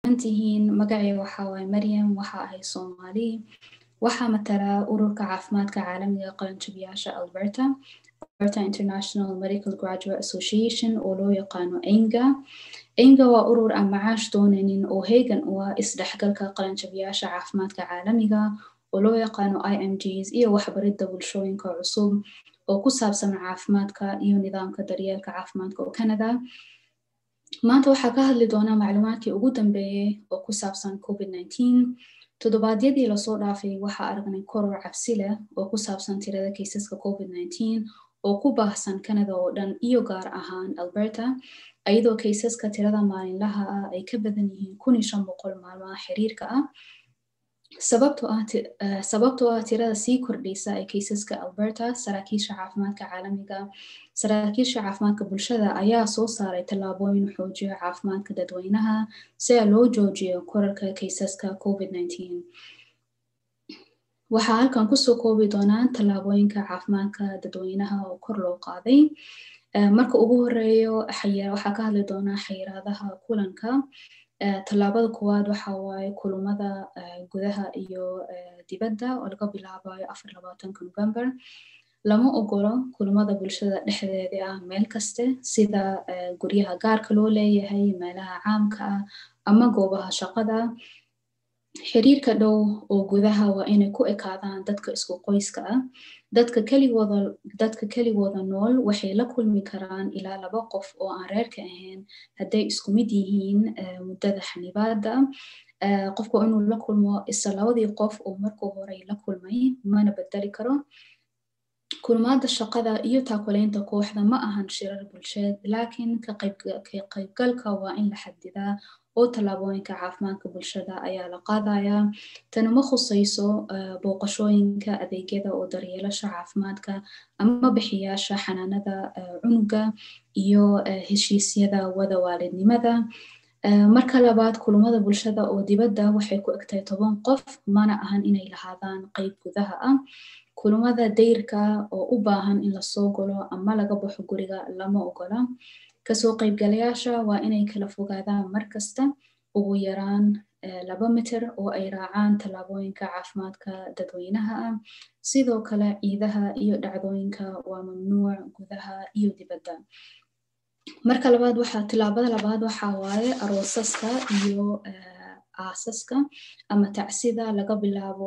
tihiin magacay waxaa waaye maryam waxa ahay soomaali waxaa matalaa ururka caafimaadka caalamiga qalanjabiyaasha alberta alberta international medical graduate association oo loo yaqaano enga enga waa urur aan macaash doonaynin oo heegan u ah isdhexgalka qalanjabiyaasha caafimaadka caalamiga oo loo yaqaano imgs iyo waxbaridda bulshooyinka cusub oo ku saabsan caafimaadka iyo nidaamka daryeelka caafimaadka oo canada maanta waxaa ka hadli doonaa macluumaadkii ugu dambeeyey oo ku saabsan covid toddobaadyadii lasoo dhaafay waxaa aragnay koror cabsi leh oo ku saabsan tirada kaysaska covid oo ku baahsan canada oo dhan iyo gaar ahaan alberta iyadoo kaysaska tirada maalinlaha ah ay ka badan yihiin kun iyo shan boqol maalmaha xiriirka ah sababtoo ah tirada sii kordhaysa ee kaysaska alberta saraakiisha caafimaadka caalamiga saraakiisha caafimaadka bulshada ayaa soo saaray tallaabooyin xoojiya caafimaadka dadweynaha si a loo joojiyo korarka kaysaska covid waxaa halkan kusoo koobi doonaa tallaabooyinka caafimaadka dadweynaha oo kor loo qaaday marka ugu horeeyo waxaa ka hadli doonaa xayiraadaha kulanka tallaabada koowaad waxa waaye kulumada gudaha iyo dibadda oo laga bilaabayo afar labaatanka november lama ogolo kulumada bulshada dhexdeeda ah meel kaste sida guryaha gaarka loo leeyahay meelaha caamka ah ama goobaha shaqada xiriirka dhow oo gudaha waa inay ku ekaadaan dadka isku qoyska ah dadka keligooda dadka keligooda nool waxay la kulmi karaan ilaa laba qof oo aan reerka ahayn hadday isku mid yihiin muddada xanibaada qofku inuu la kulmo isla labadii qof oo markuu horey la kulmay mana bedeli karo kulmaada shaqada iyo taakulaynta kooxda ma ahan shirar bulsheed laakiin ka qaybgalka waa in la xadidaa oo tallaabooyinka caafimaadka bulshada ayaa la qaadayaa tani ma khusayso booqashooyinka adeegyada oo daryeelasha caafimaadka ama bixiyaasha xanaanada cunuga iyo heshiisyada wada waalidnimada marka labaad kulumada bulshada oo dibadda waxay ku egtahay toban qof mana ahan inay lahaadaan qeyb gudaha ah kulumada dayrka oo u baahan in lasoo galo ama laga baxo guriga lama ogola kasoo qaybgalayaasha waa inay kala fogaadaan markasta ugu yaraan laba mitir oo ay raacaan tallaabooyinka caafimaadka dadweynaha ah sidoo kale ciidaha iyo dhacdooyinka waa mamnuuc gudaha iyo dibadda marka labaad waxaa tillaabada labaad waxaa waaye aroosaska iyo aasaska ama tacsida laga bilaabo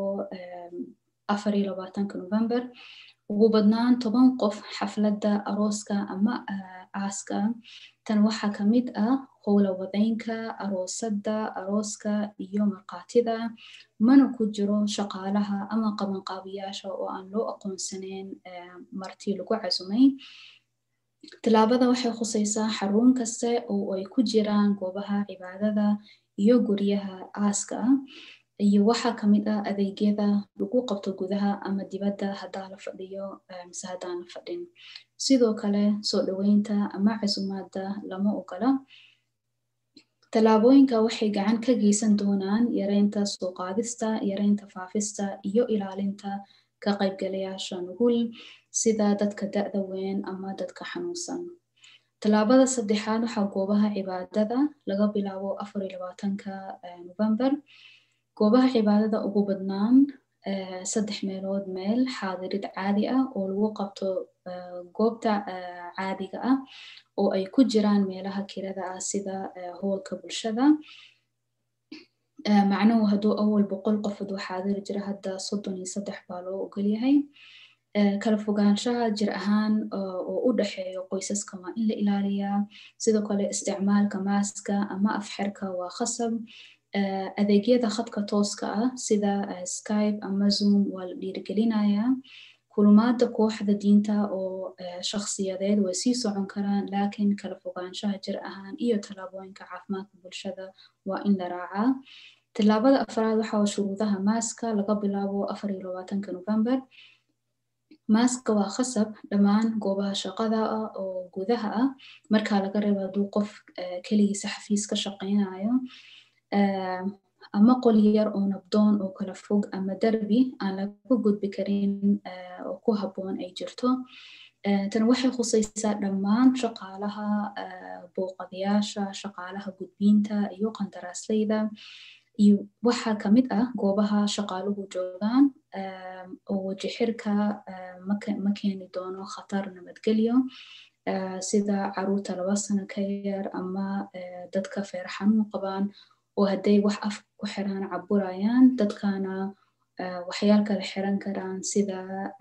afar iyo labaatanka november ugu badnaan toban qof xafladda arooska ama aaska tan waxaa ka mid ah howla wadaynka aroosadda arooska iyo markhaatida mana ku jiro shaqaalaha ama qabanqaabiyaasha oo aan loo aqoonsaneyn marti lagu casumay tillaabada waxay khusaysaa xarun kaste oo ay ku jiraan goobaha cibaadada iyo guryaha aaska ah iyo waxaa kamid ah adeegyada lagu qabto gudaha ama dibadda haddaa la fadhiyo mise haddaan la fadhin sidoo kale soo dhoweynta ama casumaadda lama ogola tallaabooyinka waxay gacan ka geysan doonaan yareynta soo qaadista yareynta faafista iyo ilaalinta ka qaybgalayaasha nugul sida dadka da-da weyn ama dadka xanuunsan tallaabada saddexaad waxaa goobaha cibaadada laga bilaabo afar iyo labaatanka november goobaha cibaadada ugu badnaan saddex meelood meel xaadirid caadi ah oo lagu qabto goobta caadiga ah oo ay ku jiraan meelaha kirada ah sida hoolka bulshada macnuhu hadduu awal boqol qof haduu xaadiri jira hadda soddon iyo saddex baa loo ogolyahay kala fogaanshaha jir ahaan oo u dhexeeyo qoysaska waa in la ilaaliyaa sidoo kale isticmaalka maaska ama afxerka waa khasab adeegyada khadka tooska ah sida skype ama zoom waa la dhiirigelinayaa kulumaada kooxda diinta oo shakhsiyadeed way sii socon karaan laakiin kala fogaanshaha jir ahaan iyo tallaabooyinka caafimaadka bulshada waa in la raacaa tallaabada afraad waxaa shuruudaha maaska laga bilaabo afar iyo labaatanka november maaska waa khasab dhammaan goobaha shaqada ah oo gudaha ah markaa laga reebo hadduu qof keligiisa xafiis ka shaqaynayo ama qol yar oo nabdoon oo kala fog ama derbi aan laga gudbi karin oo ku habboon ay jirto tan waxay khusaysaa dhammaan shaqaalaha booqadayaasha shaqaalaha gudbiinta iyo qandaraasleyda iyo waxaa kamid ah goobaha shaqaaluhu joogaan oo wajixirka ma keeni doono khatar nabadgelyo sida caruurta laba sano ka yar ama dadka feer xanuun qabaan oo hadday wax af ku xiraan caburayaan dadkana waxyaal kale xiran karaan sida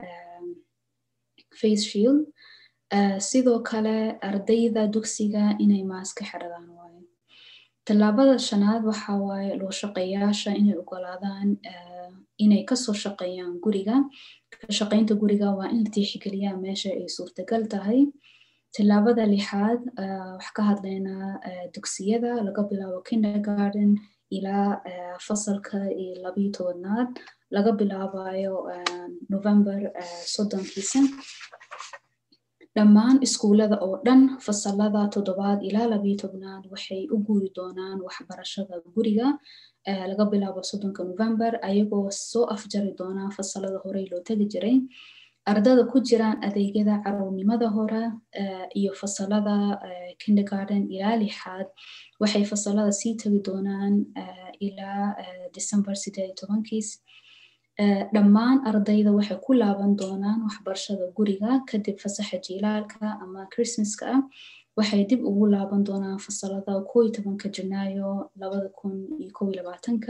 face shield sidoo kale ardayda dugsiga inay maaska xiradaan waayo tallaabada shanaad waxa waaye loo shaqeeyaasha inay ogolaadaan inay kasoo shaqeeyaan guriga ka shaqeynta guriga waa in la tiixgeliyaa meesha ay suurtagal tahay tallaabada lixaad wax ka hadlaynaa dugsiyada laga bilaabo kindergarden ilaa fasalka iyo labiyo tobanaad laga bilaabayo november soddonkiisa dhammaan iskuulada oo dhan fasalada toddobaad ilaa labiyo tobnaad waxay u guuri doonaan waxbarashada guriga laga bilaabo soddonka november ayagoo soo afjari doonaa fasalada horey loo tegi jiray ardada ku jiraan adeegyada caruurnimada hore iyo fasalada kindergarden ilaa lixaad waxay fasalada sii tegi doonaan ilaa december sideed tobankiis dhammaan ardayda waxay ku laaban doonaan waxbarashada guriga kadib fasaxa jiilaalka ama christmaska ah waxay dib ugu laaban doonaan fasalada koo iyo tobanka janaayo labada kun iyo kow iyo labaatanka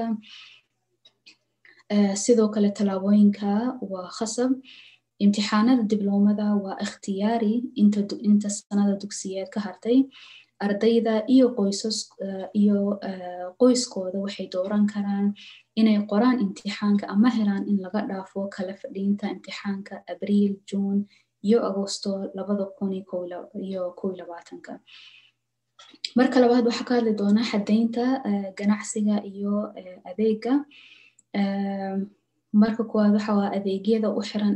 sidoo kale tallaabooyinka waa khasab imtixaanada dibloomada waa ikhtiyaari inta sanada dugsiyeed ka hartay ardayda iyo qoysas iyo qoyskooda waxay dooran karaan inay qoraan imtixaanka ama helaan in laga dhaafo kala fadhiinta imtixaanka abriil juun iyo agosto labada kun iyo kow iyo labaatanka marka labaad waxaa ka hadli doonaa xadaynta ganacsiga iyo adeega marka koowaad waxa waa adeegyada u xiran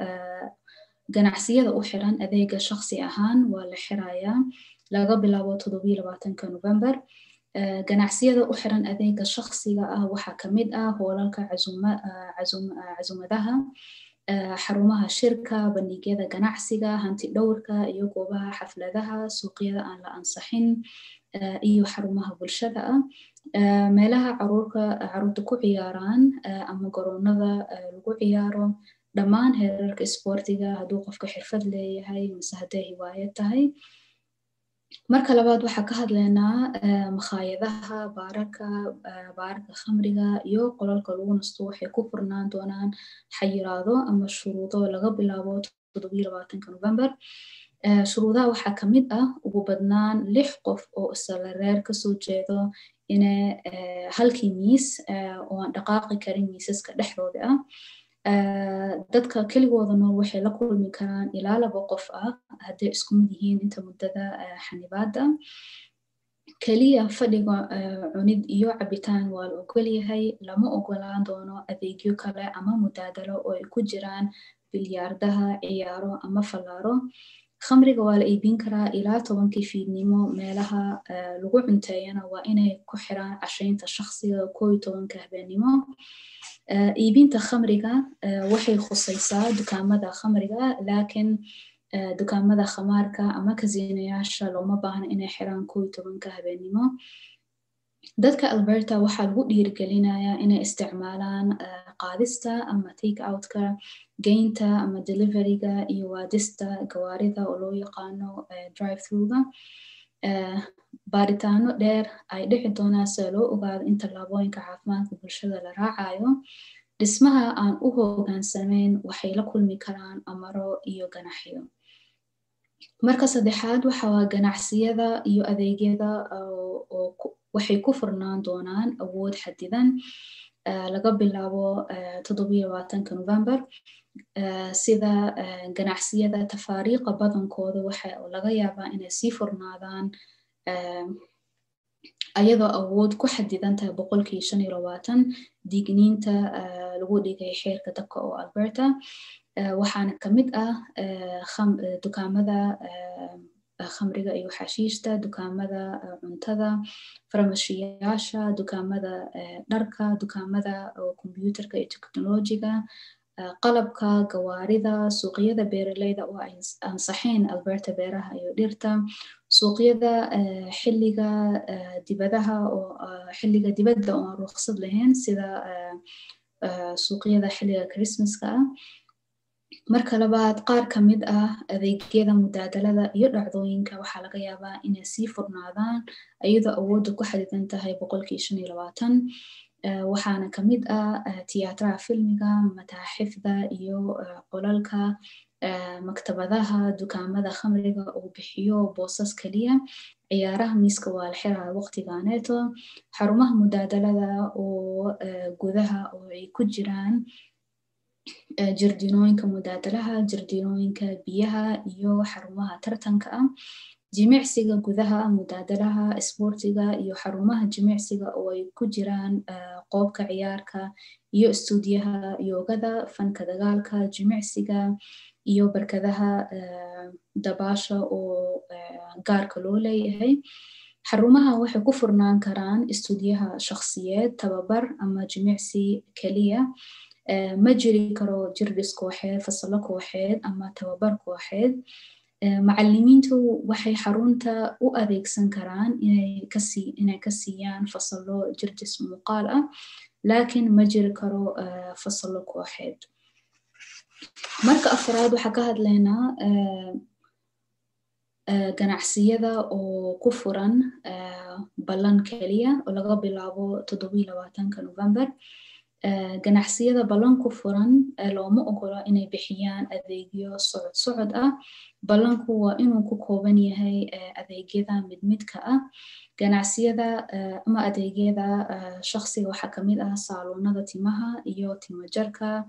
ganacsiyada u xiran adeega shaqsi ahaan waa la xirayaa laga bilaabo todobiyo labaatanka november ganacsiyada u xiran adeega shaqsiga ah waxaa kamid ah hoolalka casumadaha xarumaha shirka bandhigyada ganacsiga hanti dhowrka iyo goobaha xafladaha suuqyada aan la ansaxin iyo xarumaha bulshada ah meelaha caruurta ku ciyaaraan ama garoonada lagu ciyaaro dhammaan heerarka isboortiga hadduu qofka xirfad leeyahay mise hadday hiwaayad tahay marka labaad waxaa ka hadlaynaa makhaayadaha baararka baararka khamriga iyo qolalka lagu nasto waxay ku furnaan doonaan xayiraado ama shuruudo laga bilaabo todobiyo labaatanka november shuruudaha waxaa kamid ah ugu badnaan lix qof oo isla reer kasoo jeedo ina halkii miis oo aan dhaqaaqi karin miisaska dhexdooda ah dadka keligooda nool waxay la kulmi karaan ilaa laba qof ah hadday isku mid yihiin inta muddada xanibaada keliya fadhiga cunid iyo cabitaan waa la ogolyahay lama ogolaan doono adeegyo kale ama mudaadalo oo ay ku jiraan bilyaardaha ciyaaro ama fallaaro khamriga waa la iibin karaa ilaa tobankii fiidnimo meelaha lagu cunteeyana waa inay ku xiraan cashaynta shaqsiga koo iyo tobanka habeenimo iibinta khamriga waxay khusaysaa dukaamada khamriga laakiin dukaamada khamaarka ama kasiinayaasha looma baahna inay xiraan koo iyo tobanka habeenimo dadka alberta waxaa lagu dhiirigelinayaa inay isticmaalaan qaadista ama take outka geynta ama deliveryga iyo waadista gawaarida oo loo yaqaano drive throughga baaritaano dheer ay dhici doonaan sida loo ogaado in tallaabooyinka caafimaadka bulshada la raacayo dhismaha aan u hogaansamayn waxay la kulmi karaan amaro iyo ganaxyo marka saddexaad waxa waa ganacsiyada iyo adeegyada waxay ku furnaan doonaan awood xadidan laga bilaabo todobiyo labaatanka november sida ganacsiyada tafaariiqa badankooda waxa laga yaabaa inay sii furnaadaan ayadoo awood ku xadidan tahay boqolkii shan iyo labaatan digniinta lagu dhigay xeerka dabka oo alberta waxaana kamid ah dukaamada khamriga iyo xashiishta dukaamada cuntada farmashiyaasha dukaamada dharka dukaamada kombyuutarka iyo teknolojiga qalabka gawaarida suuqyada beeraleyda oo ay ansaxeen alberta beeraha iyo dhirta suuqyada xilliga dibadaha oo xilliga dibadda oo aan ruqsad lahayn sida suuqyada xilliga christmaska ah marka labaad qaar ka mid ah adeegyada mudaadalada iyo dhacdooyinka waxaa laga yaabaa inay sii furnaadaan iyadoo awoodda ku xadidan tahay boqolkii shan iyo labaatan waxaana ka mid ah tiyaatraha filmiga mataaxifda iyo qolalka maktabadaha dukaamada khamriga uu bixiyo boosas keliya ciyaaraha miiska waa la xiraa waqtigaaneeto xarumaha mudaadalada oo gudaha oo ay ku jiraan jirdinooyinka mudaadalaha jirdinooyinka biyaha iyo xarumaha tartanka ah jimicsiga gudaha mudaadalaha isboortiga iyo xarumaha jimicsiga oo ay ku jiraan qoobka ciyaarka iyo istuudiyaha yoogada fanka dagaalka jimicsiga iyo barkadaha dabaasha oo gaarka loo leeyahay xarumaha waxay ku furnaan karaan istuudiyaha shakhsiyeed tababar ama jimicsi keliya ma jiri karo jirdhis kooxeed fasalo kooxeed ama tababar kooxeed macalimiintu waxay xarunta u adeegsan karaan inay ka siiyaan fasalo jirdhis muuqaal ah laakiin ma jiri karo fasalo kooxeed marka afraad waxaa ka hadlaynaa ganacsiyada oo ku furan ballan keliya oo laga bilaabo toddobiyi labaatanka november ganacsiyada ballan ku furan looma ogola inay bixiyaan adeegyo socod socod ah ballanku waa inuu ku kooban yahay adeegyada mid midka ah ganacsiyada ama adeegyada shaqsiga waxaa kamid ah saaluunada timaha iyo timajarka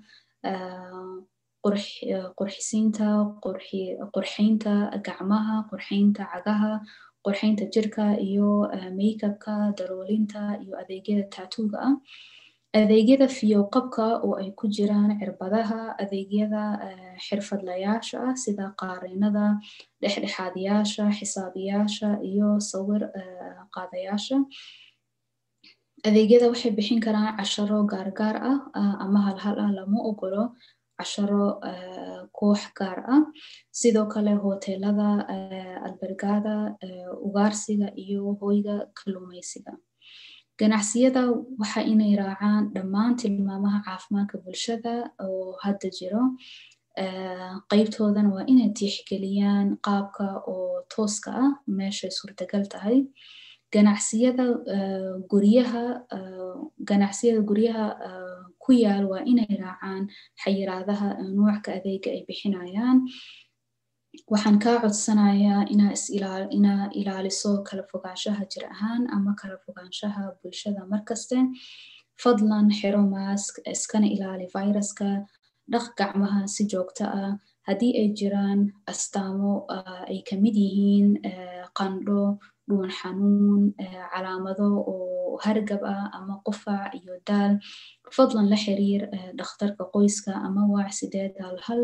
qurxisiinta qurxaynta gacmaha qurxaynta cagaha qurxaynta jirka iyo makeupka daroolinta iyo adeegyada taatuuga ah adeegyada fiyoqabka oo ay ku jiraan cirbadaha adeegyada xirfadlayaasha ah sida qaariinada dhexdhexaadiyaasha xisaabiyaasha iyo sawir qaadayaasha adeegyada waxay bixin karaan casharo gaargaar ah ama halhal ah lama ogolo casharo koox gaar ah sidoo kale hoteelada albergada ugaarsiga iyo hoyga kalluumaysiga ganacsiyada waxa inay raacaan dhammaan tilmaamaha caafimaadka bulshada oo hadda jiro qeybtoodana waa inay tiixgeliyaan qaabka oo tooska ah meeshay suurtagal tahay ganacsiyada guryaha ganacsiyada guryaha ku yaal waa inay raacaan xayiraadaha nuucka adeega ay bixinayaan waxaan kaa codsanayaa inaa ilaaliso kala fogaanshaha jir ahaan ama kala fogaanshaha bulshada markaste fadlan xiro maask iskana ilaali viruska dhaq gacmaha si joogto ah haddii ay jiraan astaamo ay kamid yihiin qandho dhuun xanuun calaamado oo hargab ah ama qufac iyo daal fadlan la xiriir dhakhtarka qoyska ama waac sideed hal hal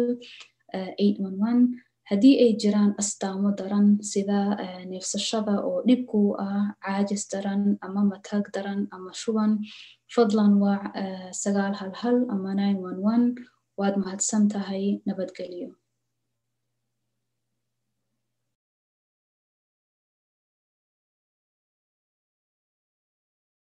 haddii ay jiraan astaamo daran sida neefsashada oo dhibku ah caajis daran ama matag daran ama shuban fadlan waac sagaal hal hal ama waad mahadsan tahay nabadgelyo